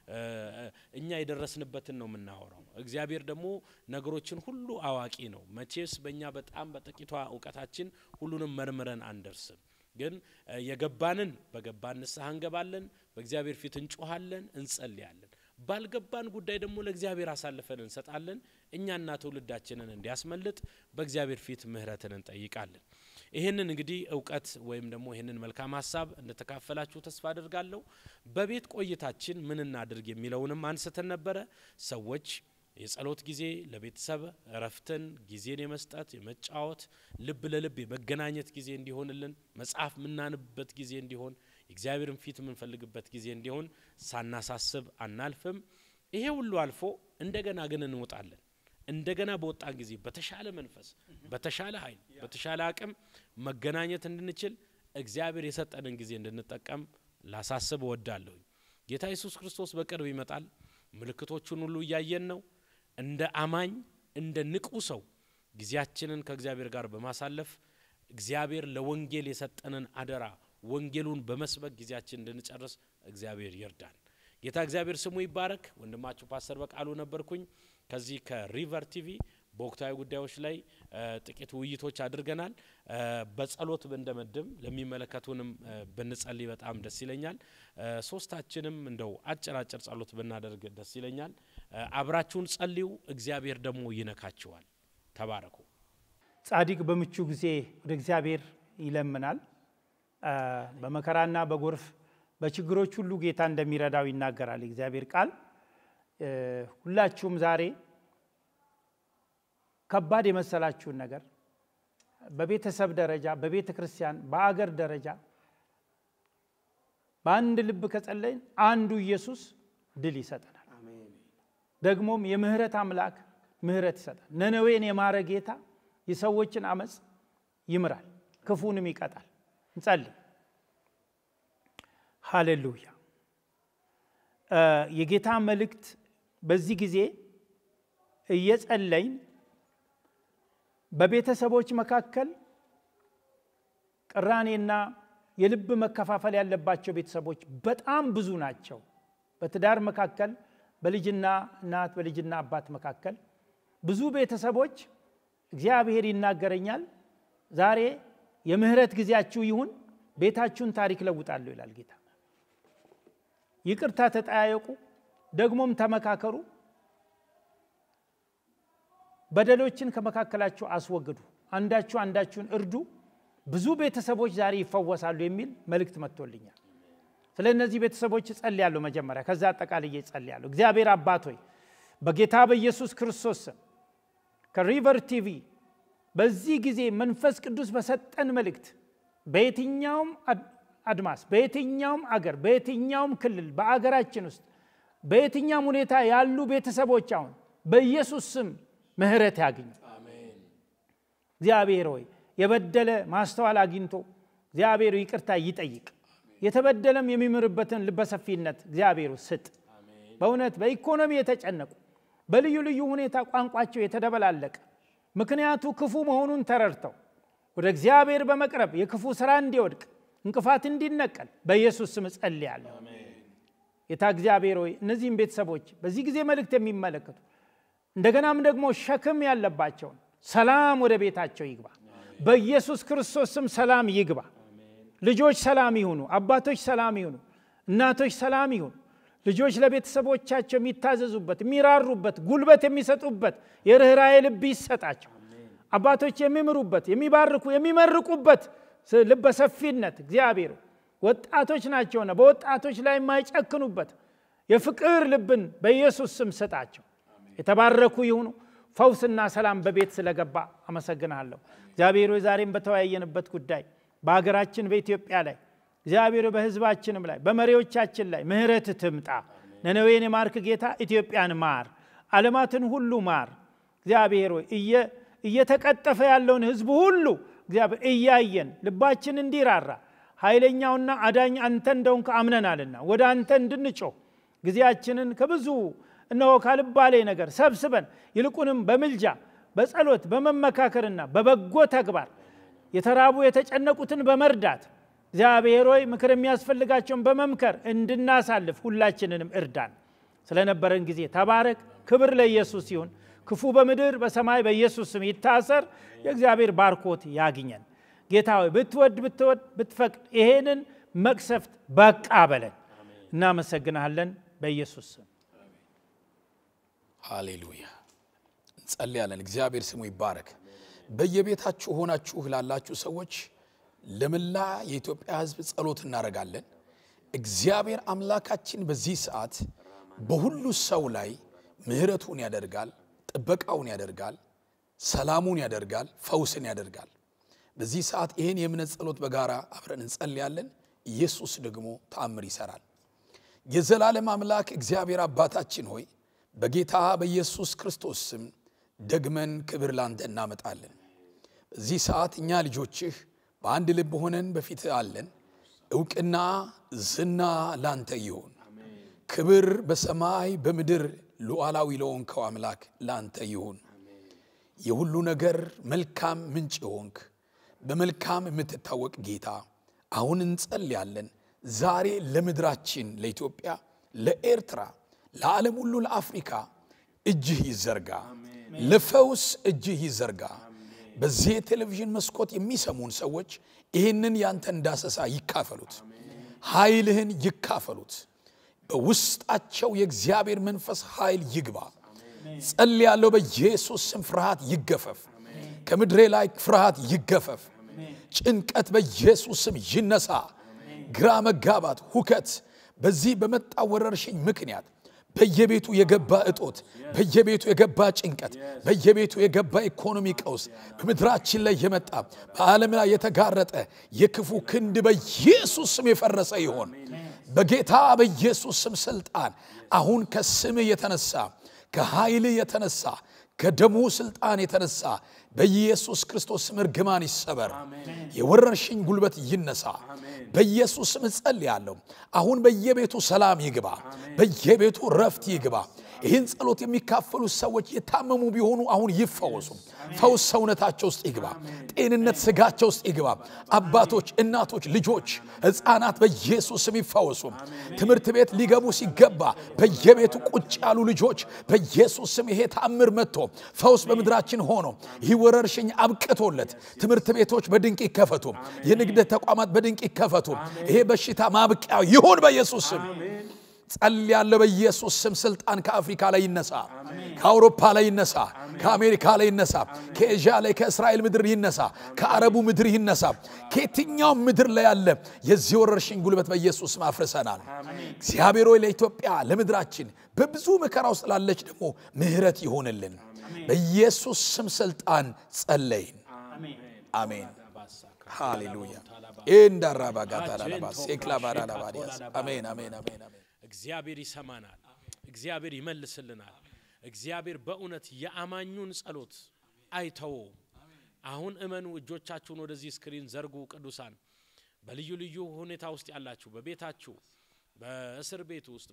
እኛ የደረስንበትን ነው የምናወራው። እግዚአብሔር ደግሞ ነገሮችን ሁሉ አዋቂ ነው። መቼስ በእኛ በጣም በጥቂቷ እውቀታችን ሁሉንም መርምረን አንደርስም። ግን የገባንን በገባን ንስሐ እንገባለን፣ በእግዚአብሔር ፊት እንጮሃለን፣ እንጸልያለን። ባልገባን ጉዳይ ደግሞ ለእግዚአብሔር አሳልፈን እንሰጣለን። እኛና ትውልዳችንን እንዲያስመልጥ በእግዚአብሔር ፊት ምሕረትን እንጠይቃለን። ይህንን እንግዲህ እውቀት ወይም ደግሞ ይህንን መልካም ሀሳብ እንደተካፈላችሁ ተስፋ አድርጋለሁ። በቤት ቆይታችን ምን እናድርግ የሚለውንም አንስተን ነበረ። ሰዎች የጸሎት ጊዜ ለቤተሰብ እረፍትን፣ ጊዜን የመስጠት የመጫወት፣ ልብ ለልብ የመገናኘት ጊዜ እንዲሆንልን መጽሐፍ የምናንብበት ጊዜ እንዲሆን የእግዚአብሔርን ፊት የምንፈልግበት ጊዜ እንዲሆን ሳናሳስብ አናልፍም። ይሄ ሁሉ አልፎ እንደገና ግን እንወጣለን። እንደገና በወጣን ጊዜ በተሻለ መንፈስ፣ በተሻለ ኃይል፣ በተሻለ አቅም መገናኘት እንድንችል እግዚአብሔር የሰጠንን ጊዜ እንድንጠቀም ላሳስብ እወዳለሁኝ። ጌታ ኢየሱስ ክርስቶስ በቅርብ ይመጣል። ምልክቶቹን ሁሉ እያየን ነው። እንደ አማኝ እንደ ንቁ ሰው ጊዜያችንን ከእግዚአብሔር ጋር በማሳለፍ እግዚአብሔር ለወንጌል የሰጠንን አደራ ወንጌሉን በመስበክ ጊዜያችን እንድንጨርስ እግዚአብሔር ይርዳን። ጌታ እግዚአብሔር ስሙ ይባረክ። ወንድማችሁ ፓስተር በቃሉ ነበርኩኝ ከዚህ ከሪቨር ቲቪ በወቅታዊ ጉዳዮች ላይ ጥቂት ውይይቶች አድርገናል። በጸሎት ብንደመድም ለሚመለከቱንም ብንጸልይ በጣም ደስ ይለኛል። ሶስታችንም እንደው አጭር አጭር ጸሎት ብናደርግ ደስ ይለኛል። አብራችሁን ጸልዩ፣ እግዚአብሔር ደግሞ ይነካችኋል። ተባረኩ። ጻድቅ በምቹ ጊዜ ወደ እግዚአብሔር ይለምናል። በመከራና በጎርፍ በችግሮች ሁሉ ጌታ እንደሚረዳው ይናገራል የእግዚአብሔር ቃል። ሁላችሁም ዛሬ ከባድ የመሰላችሁን ነገር በቤተሰብ ደረጃ፣ በቤተ ክርስቲያን፣ በአገር ደረጃ በአንድ ልብ ከጸለይን አንዱ ኢየሱስ ድል ይሰጠናል። ደግሞም የምህረት አምላክ ምህረት ይሰጣል። ነነዌን የማረ ጌታ የሰዎችን አመፅ ይምራል፣ ክፉንም ይቀጣል። እንጸልይ። ሃሌሉያ። የጌታ መልእክት በዚህ ጊዜ እየጸለይን በቤተሰቦች መካከል ቅራኔና የልብ መከፋፈል ያለባቸው ቤተሰቦች በጣም ብዙ ናቸው። በትዳር መካከል፣ በልጅና እናት፣ በልጅና አባት መካከል ብዙ ቤተሰቦች እግዚአብሔር ይናገረኛል ዛሬ የምህረት ጊዜያችሁ ይሁን፣ ቤታችሁን ታሪክ ለውጣለሁ ይላል ጌታ። ይቅርታ ተጠያየቁ፣ ደግሞም ተመካከሩ፣ በደሎችን ከመካከላችሁ አስወግዱ፣ አንዳችሁ አንዳችሁን እርዱ፣ ብዙ ቤተሰቦች ዛሬ ይፈወሳሉ የሚል መልእክት መጥቶልኛል። ስለ እነዚህ ቤተሰቦች እጸልያለሁ መጀመሪያ፣ ከዛ አጠቃልዬ እጸልያለሁ። እግዚአብሔር አባት ሆይ በጌታ በኢየሱስ ክርስቶስ ስም ከሪቨር ቲቪ በዚህ ጊዜ መንፈስ ቅዱስ በሰጠን መልእክት በየትኛውም አድማስ በየትኛውም አገር በየትኛውም ክልል በአገራችን ውስጥ በየትኛውም ሁኔታ ያሉ ቤተሰቦች አሁን በኢየሱስ ስም ምህረት ያግኙ። እግዚአብሔር ሆይ የበደለ ማስተዋል አግኝቶ እግዚአብሔር ይቅርታ ይጠይቅ። የተበደለም የሚምርበትን ልበሰፊነት እግዚአብሔር ስጥ። በእውነት በኢኮኖሚ የተጨነቁ በልዩ ልዩ ሁኔታ ቋንቋቸው የተደበላለቀ ምክንያቱ ክፉ መሆኑን ተረድተው ወደ እግዚአብሔር በመቅረብ የክፉ ስራ እንዲወድቅ እንቅፋት እንዲነቀል በኢየሱስ ስም እጸልያለሁ። ጌታ እግዚአብሔር ሆይ እነዚህም ቤተሰቦች በዚህ ጊዜ መልእክት የሚመለከቱ እንደገናም ደግሞ ሸክም ያለባቸውን ሰላም ወደ ቤታቸው ይግባ። በኢየሱስ ክርስቶስ ስም ሰላም ይግባ። ልጆች ሰላም ይሁኑ። አባቶች ሰላም ይሁኑ። እናቶች ሰላም ይሁኑ። ልጆች ለቤተሰቦቻቸው የሚታዘዙበት፣ የሚራሩበት፣ ጉልበት የሚሰጡበት የርኅራዬ ልብ ይሰጣቸው። አባቶች የሚምሩበት፣ የሚባርኩ፣ የሚመርቁበት ልበ ሰፊነት እግዚአብሔር ወጣቶች ናቸውና በወጣቶች ላይ የማይጨክኑበት የፍቅር ልብን በኢየሱስ ስም ስጣቸው። የተባረኩ ይሁኑ። ፈውስና ሰላም በቤት ስለገባ አመሰግናለሁ። እግዚአብሔር ዛሬም በተወያየንበት ጉዳይ በሀገራችን በኢትዮጵያ ላይ እግዚአብሔር በሕዝባችንም ላይ በመሪዎቻችን ላይ ምሕረት ትምጣ። ነነዌን የማርክ ጌታ ኢትዮጵያን ማር፣ ዓለማትን ሁሉ ማር። እግዚአብሔር ሆይ እየተቀጠፈ ያለውን ሕዝብ ሁሉ እግዚአብሔር እያየን ልባችን እንዲራራ ኃይለኛውና አዳኝ አንተ እንደሆንክ አምነናልና ወደ አንተ እንድንጮህ ጊዜያችንን ከብዙ እነሆ ካልባሌ ነገር ሰብስበን ይልቁንም በምልጃ በጸሎት በመመካከርና በበጎ ተግባር የተራቡ የተጨነቁትን በመርዳት እግዚአብሔር ሆይ ምክር የሚያስፈልጋቸውን በመምከር እንድናሳልፍ ሁላችንንም እርዳን። ስለነበረን ጊዜ ተባረክ። ክብር ለኢየሱስ ይሁን። ክፉ በምድር በሰማይ በኢየሱስ ስም ይታሰር። የእግዚአብሔር ባርኮት ያግኘን። ጌታ ሆይ ብትወድ ብትወድ ብትፈቅድ ይሄንን መቅሰፍት በቃ በለን። እናመሰግናለን በኢየሱስ ስም ሃሌሉያ። እንጸልያለን። እግዚአብሔር ስሙ ይባረክ። በየቤታችሁ ሆናችሁ ላላችሁ ሰዎች ለመላ የኢትዮጵያ ሕዝብ ጸሎት እናደርጋለን። እግዚአብሔር አምላካችን በዚህ ሰዓት በሁሉ ሰው ላይ ምሕረቱን ያደርጋል፣ ጥበቃውን ያደርጋል፣ ሰላሙን ያደርጋል፣ ፈውስን ያደርጋል። በዚህ ሰዓት ይህን የእምነት ጸሎት በጋራ አብረን እንጸልያለን። ኢየሱስ ደግሞ ተአምር ይሰራል። የዘላለም አምላክ እግዚአብሔር አባታችን ሆይ በጌታ በኢየሱስ ክርስቶስ ስም ደግመን ክብር ላንተ እናመጣለን። በዚህ ሰዓት እኛ ልጆችህ በአንድ ልብ ሆነን በፊትህ አለን። እውቅና ዝና ላንተ ይሁን። ክብር በሰማይ በምድር ሉዓላዊ ለሆንከው አምላክ ላንተ ይሁን። የሁሉ ነገር መልካም ምንጭ የሆንክ በመልካም የምትታወቅ ጌታ አሁን እንጸልያለን። ዛሬ ለምድራችን ለኢትዮጵያ፣ ለኤርትራ፣ ለዓለም ሁሉ ለአፍሪካ እጅህ ይዘርጋ። ለፈውስ እጅህ ይዘርጋ። በዚህ የቴሌቪዥን መስኮት የሚሰሙን ሰዎች ይህንን ያንተን ዳሰሳ ይካፈሉት፣ ኃይልህን ይካፈሉት። በውስጣቸው የእግዚአብሔር መንፈስ ኃይል ይግባ። ጸልያለሁ፣ በኢየሱስ ስም ፍርሃት ይገፈፍ፣ ከምድሬ ላይ ፍርሃት ይገፈፍ። ጭንቀት በኢየሱስ ስም ይነሳ። ግራ መጋባት፣ ሁከት በዚህ በመጣ ወረርሽኝ ምክንያት በየቤቱ የገባ እጦት፣ በየቤቱ የገባ ጭንቀት፣ በየቤቱ የገባ ኢኮኖሚ ቀውስ፣ በምድራችን ላይ የመጣ በዓለም ላይ የተጋረጠ የክፉ ክንድ በኢየሱስ ስም የፈረሰ ይሆን። በጌታ በኢየሱስ ስም ስልጣን አሁን ከስምህ የተነሳ ከኃይልህ የተነሳ ከደሙ ስልጣን የተነሳ በኢየሱስ ክርስቶስ ስም እርግማን ይሰበር፣ የወረርሽኝ ጉልበት ይነሳ። በኢየሱስ ስም እጸልያለሁ። አሁን በየቤቱ ሰላም ይግባ፣ በየቤቱ ረፍት ይግባ። ይህን ጸሎት የሚካፈሉ ሰዎች የታመሙ ቢሆኑ አሁን ይፈወሱ። ፈውስ ሰውነታቸው ውስጥ ይግባ፣ ጤንነት ስጋቸው ውስጥ ይግባ። አባቶች፣ እናቶች፣ ልጆች፣ ሕፃናት በኢየሱስ ስም ይፈወሱ። ትምህርት ቤት ሊገቡ ሲገባ በየቤቱ ቁጭ ያሉ ልጆች በኢየሱስ ስም ይሄ ታምር መጥቶ ፈውስ በምድራችን ሆኖ ይህ ወረርሽኝ አብቅቶለት ትምህርት ቤቶች በድንቅ ይከፈቱ፣ የንግድ ተቋማት በድንቅ ይከፈቱ። ይሄ በሽታ ማብቂያ ይሁን በኢየሱስ ስም። ጸልያለሁ በኢየሱስ ስም ስልጣን ከአፍሪካ ላይ ይነሳ፣ ከአውሮፓ ላይ ይነሳ፣ ከአሜሪካ ላይ ይነሳ፣ ከኤዥያ ላይ ከእስራኤል ምድር ይነሳ፣ ከአረቡ ምድር ይነሳ። ከየትኛውም ምድር ላይ ያለ የዚህ ወረርሽኝ ጉልበት በኢየሱስ ስም አፍርሰናል። እግዚአብሔር ሆይ ለኢትዮጵያ ለምድራችን በብዙ መከራ ውስጥ ላለች ደግሞ ምሕረት ይሆንልን። በኢየሱስ ስም ስልጣን ጸለይን። አሜን። ሃሌሉያ ኤንዳራባጋታላባስ ኤክላባራላባዲያስ አሜን አሜን አሜን አሜን። እግዚአብሔር ይሰማናል። እግዚአብሔር ይመልስልናል። እግዚአብሔር በእውነት የአማኙን ጸሎት አይተወው። አሁን እመኑ። እጆቻችሁን ወደዚህ ስክሪን ዘርጉ። ቅዱሳን በልዩ ልዩ ሁኔታ ውስጥ ያላችሁ በቤታችሁ፣ በእስር ቤት ውስጥ፣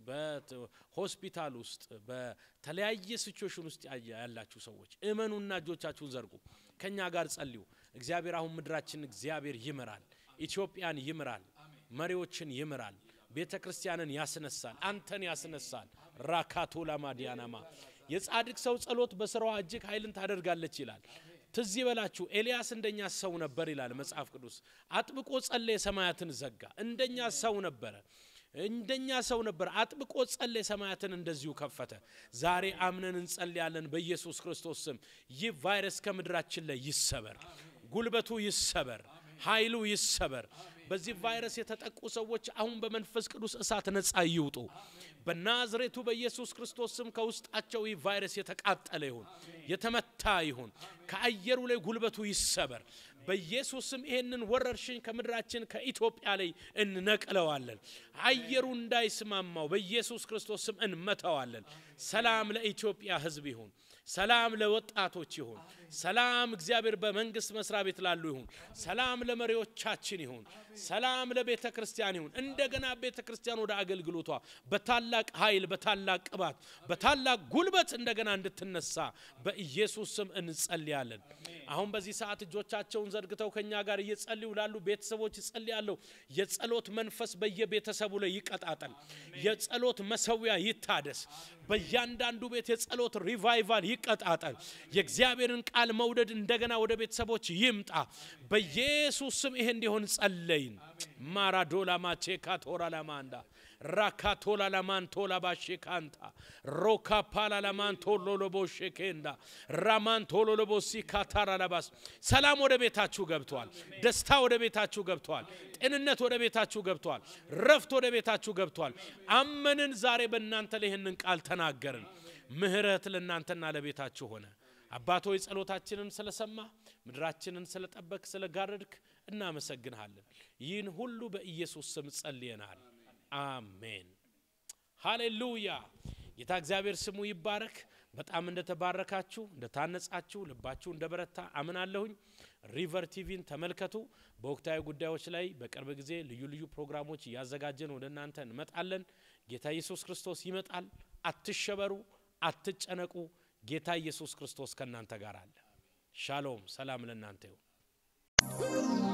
በሆስፒታል ውስጥ፣ በተለያየ ሲቹዌሽን ውስጥ ያላችሁ ሰዎች እመኑና እጆቻችሁን ዘርጉ። ከኛ ጋር ጸልዩ። እግዚአብሔር አሁን ምድራችን እግዚአብሔር ይምራል። ኢትዮጵያን ይምራል። መሪዎችን ይምራል። ቤተ ክርስቲያንን ያስነሳል። አንተን ያስነሳል። ራካቶላ ማዲያናማ የጻድቅ ሰው ጸሎት በስራዋ እጅግ ኃይልን ታደርጋለች ይላል። ትዝ ይበላችሁ ኤልያስ እንደኛ ሰው ነበር ይላል መጽሐፍ ቅዱስ። አጥብቆ ጸለየ፣ ሰማያትን ዘጋ። እንደኛ ሰው ነበረ እንደኛ ሰው ነበር። አጥብቆ ጸለየ፣ ሰማያትን እንደዚሁ ከፈተ። ዛሬ አምነን እንጸልያለን በኢየሱስ ክርስቶስ ስም። ይህ ቫይረስ ከምድራችን ላይ ይሰበር፣ ጉልበቱ ይሰበር፣ ኃይሉ ይሰበር። በዚህ ቫይረስ የተጠቁ ሰዎች አሁን በመንፈስ ቅዱስ እሳት ነጻ ይውጡ። በናዝሬቱ በኢየሱስ ክርስቶስ ስም ከውስጣቸው ይህ ቫይረስ የተቃጠለ ይሁን፣ የተመታ ይሁን። ከአየሩ ላይ ጉልበቱ ይሰበር። በኢየሱስ ስም ይሄንን ወረርሽኝ ከምድራችን ከኢትዮጵያ ላይ እንነቅለዋለን። አየሩ እንዳይስማማው በኢየሱስ ክርስቶስ ስም እንመታዋለን። ሰላም ለኢትዮጵያ ሕዝብ ይሁን። ሰላም ለወጣቶች ይሁን። ሰላም እግዚአብሔር በመንግስት መስሪያ ቤት ላሉ ይሁን። ሰላም ለመሪዎቻችን ይሁን። ሰላም ለቤተ ክርስቲያን ይሁን። እንደገና ቤተ ክርስቲያን ወደ አገልግሎቷ በታላቅ ኃይል፣ በታላቅ ቅባት፣ በታላቅ ጉልበት እንደገና እንድትነሳ በኢየሱስ ስም እንጸልያለን። አሁን በዚህ ሰዓት እጆቻቸውን ዘርግተው ከኛ ጋር እየጸልዩ ላሉ ቤተሰቦች እጸልያለሁ። የጸሎት መንፈስ በየቤተሰቡ ላይ ይቀጣጠል። የጸሎት መሰዊያ ይታደስ። በእያንዳንዱ ቤት የጸሎት ሪቫይቫል ይቀጣጠል። የእግዚአብሔርን ቃል መውደድ እንደገና ወደ ቤተሰቦች ይምጣ። በኢየሱስ ስም ይሄ እንዲሆን ጸለይን። ማራዶላ ማቼካ ቶራ ላማንዳ ራካቶላ ላማንቶላ ባሼካንታ ሮካ ፓላ ላማንቶሎ ሎቦሼኬንዳ ራማንቶሎ ሎቦሲ ካታራ ላባስ ሰላም ወደ ቤታችሁ ገብቷል። ደስታ ወደ ቤታችሁ ገብቷል። ጤንነት ወደ ቤታችሁ ገብቷል። ረፍት ወደ ቤታችሁ ገብቷል። አመንን። ዛሬ በእናንተ ላይ ይህንን ቃል ተናገርን። ምህረት ለእናንተና ለቤታችሁ ሆነ። አባቶይ ጸሎታችንን ስለሰማ ምድራችንን ስለጠበቅ ስለጋረድክ እናመሰግንሃለን። ይህን ሁሉ በኢየሱስ ስም ጸልየናል። አሜን። ሃሌሉያ። ጌታ እግዚአብሔር ስሙ ይባረክ። በጣም እንደተባረካችሁ እንደታነጻችሁ ልባችሁ እንደበረታ አምናለሁኝ። ሪቨር ቲቪን ተመልከቱ። በወቅታዊ ጉዳዮች ላይ በቅርብ ጊዜ ልዩ ልዩ ፕሮግራሞች እያዘጋጀን ወደ እናንተ እንመጣለን። ጌታ ኢየሱስ ክርስቶስ ይመጣል። አትሸበሩ፣ አትጨነቁ። ጌታ ኢየሱስ ክርስቶስ ከእናንተ ጋር አለ። ሻሎም፣ ሰላም ለእናንተ ይሁን።